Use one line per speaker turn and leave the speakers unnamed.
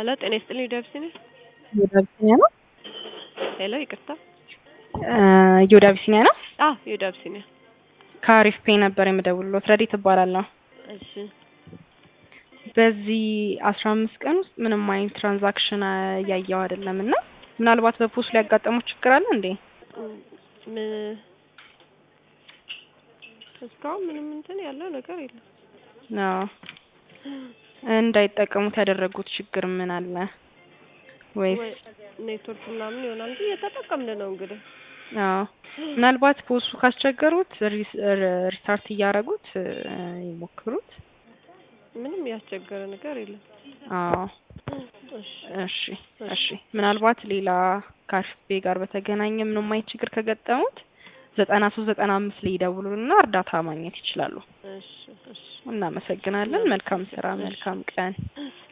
ሄሎ ጤና ይስጥልኝ ዮድ አቢሲኒያ
ዮድ አቢሲኒያ ነው።
ሄሎ ይቅርታ
ዮድ አቢሲኒያ ነው።
አዎ ዮድ አቢሲኒያ
ከአሪፍ ፔ ነበር የምደውልሎት። ረዲት እባላለሁ።
እሺ
በዚህ አስራ አምስት ቀን ውስጥ ምንም አይነት ትራንዛክሽን እያየው አይደለም እና ምናልባት በፖስት ሊያጋጠሙት ችግር አለ እንዴ?
ም- እስካሁን ምንም እንትን ያለው ነገር የለም።
አዎ እንዳይጠቀሙት ያደረጉት ችግር ምን አለ ወይስ?
ወይ ኔትወርክ ምናምን ይሆናል እንጂ እየተጠቀምን ነው እንግዲህ
አዎ ምናልባት ፖስቱ ካስቸገሩት ሪስ- ሪስታርት እያደረጉት ይሞክሩት።
ምንም ያስቸገረ ነገር የለም።
አዎ
እሺ
እሺ እሺ ምናልባት ሌላ ከአሪፍ ጋር በተገናኘ ምንም አይነት ችግር ከገጠሙት ዘጠና ሶስት ዘጠና አምስት ላይ ይደውሉልና እርዳታ ማግኘት ይችላሉ።
እሺ እሺ
እናመሰግናለን። መልካም ስራ፣ መልካም ቀን።